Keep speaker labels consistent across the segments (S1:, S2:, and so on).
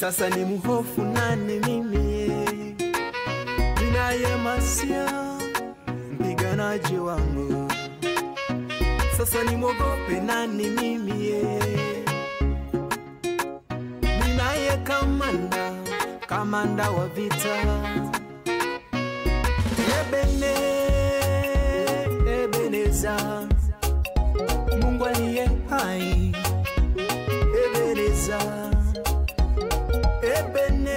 S1: Sasa ni mhofu nani mimi ninaye Masia mpiganaji wangu, sasa ni mwogope nani mimi ninaye kamanda, kamanda wa vita Ebene, Ebeneza, Mungu aliye hai Ebeneza, Ebene,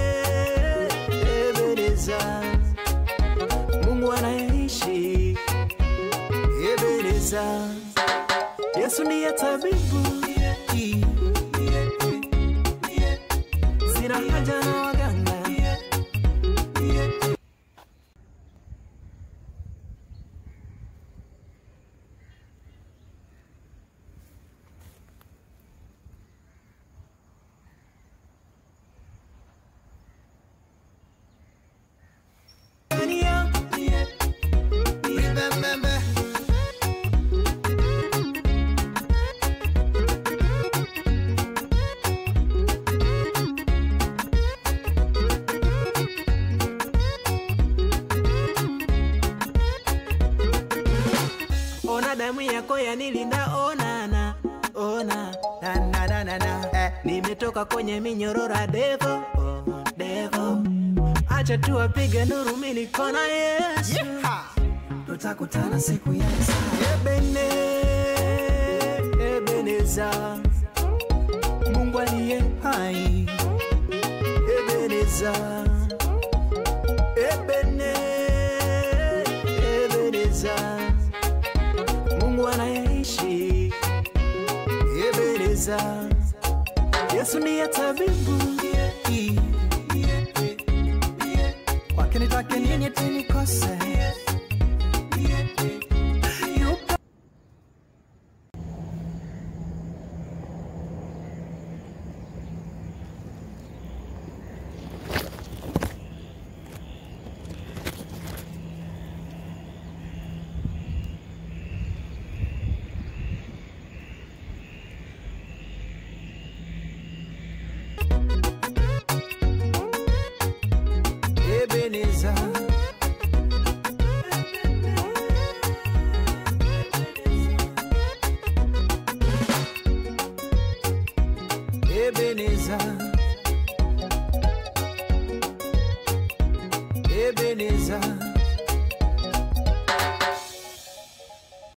S1: Ebeneza, Mungu anayeishi Ebeneza, Yesu ndiye tabibu, sina haja na waganga. Ona damu yako yanilinda, onana ona na na na na na eh, nimetoka kwenye minyorora devo oh, devo, acha tu apige nuru, mimi niko na Yesu tutakutana siku ya Isaya. Ebene, Ebeneza, Mungu aliye hai. Ebeneza, Ebene, Ebeneza, Mungu anayeishi. Ebeneza, Yesu ndiye tabibu. Kwake nitake nini tinikose Yupo Ebeneza Ebeneza Ebeneza